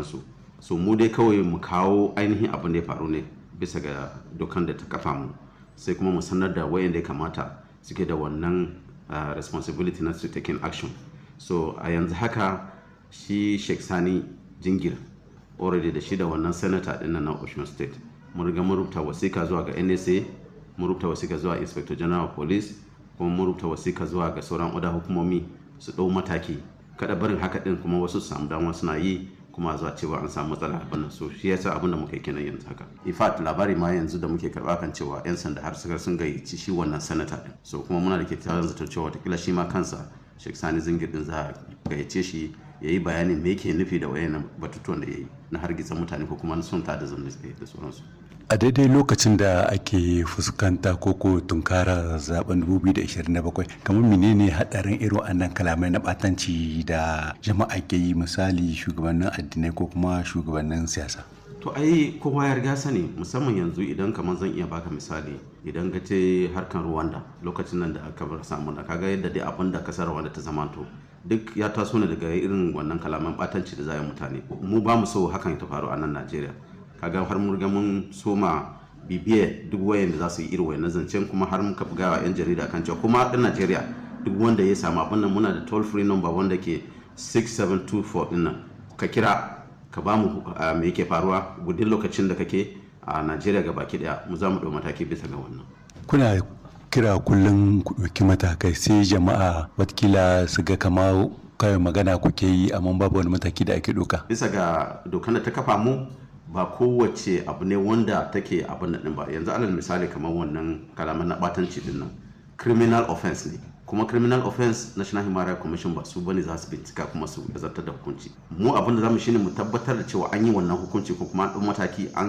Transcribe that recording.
sauransu so mu dai kawai mu kawo ainihin abin da ya faru ne bisa ga dokan da ta kafa mu sai kuma mu sanar da wayanda ya kamata suke da wannan uh, responsibility na su taking action so a yanzu haka shi sheikh sani jingir already da shi da wannan senator din na ocean state mun riga mun rubuta wasika zuwa ga nsa mun rubuta wasika zuwa inspector general of police kuma mun rubuta wasika zuwa ga sauran oda hukumomi su ɗau mataki kada barin haka din kuma wasu su samu dama suna yi kuma zuwa cewa an samu matsala a nan so shi yasa abin da muka kenan yanzu haka in fact labari ma yanzu da muke karba kan cewa yan sanda har suka sun gayyaci shi wannan sanata din so kuma muna da kyakkyawan zaton cewa watakila shi ma kansa Sheikh Sani Zingir din za a gayyace shi ya yi bayanin me yake nufi da wayannan batutuwan da ya yi na hargitsa mutane ko kuma na sun ta da zanne da sauransu a daidai lokacin da ake fuskanta koko tunkara zaben 2027 kamar menene hadarin irin wannan kalamai na batanci da jama'a ke yi misali shugabannin addinai ko kuma shugabannin siyasa to ai kowa ya riga sani musamman yanzu idan kamar zan iya baka misali idan ka ce harkan rwanda lokacin nan da aka bar samu na kaga yadda dai abin da kasar rwanda ta zamanto duk ya taso ne daga irin wannan kalaman batanci da za mutane mu ba mu so hakan ta faru a nan najeriya kaga har mun riga mun soma bibiye duk wayan da za su yi irin wayan zancen kuma har muka buga wa 'yan jarida kan cewa kuma ɗan najeriya duk wanda ya samu abin nan muna da toll free number wanda ke 6724 ɗin nan ka kira ka ba mu me yake faruwa gudun lokacin da kake a najeriya ga baki daya mu za mu ɗau mataki bisa ga wannan kuna kira kullum ku ɗauki matakai sai jama'a watakila su ga kama kawai magana kuke yi amma babu wani mataki da ake ɗauka bisa ga dokan da ta kafa mu ba kowace abu ne wanda take abin da ba yanzu alal misali kamar wannan kalaman na batanci din nan criminal offense ne kuma criminal offense national human rights commission ba su bane za su bincika kuma su zartar da hukunci mu abin da zamu shine mu tabbatar da cewa an yi wannan hukunci ko kuma an mataki an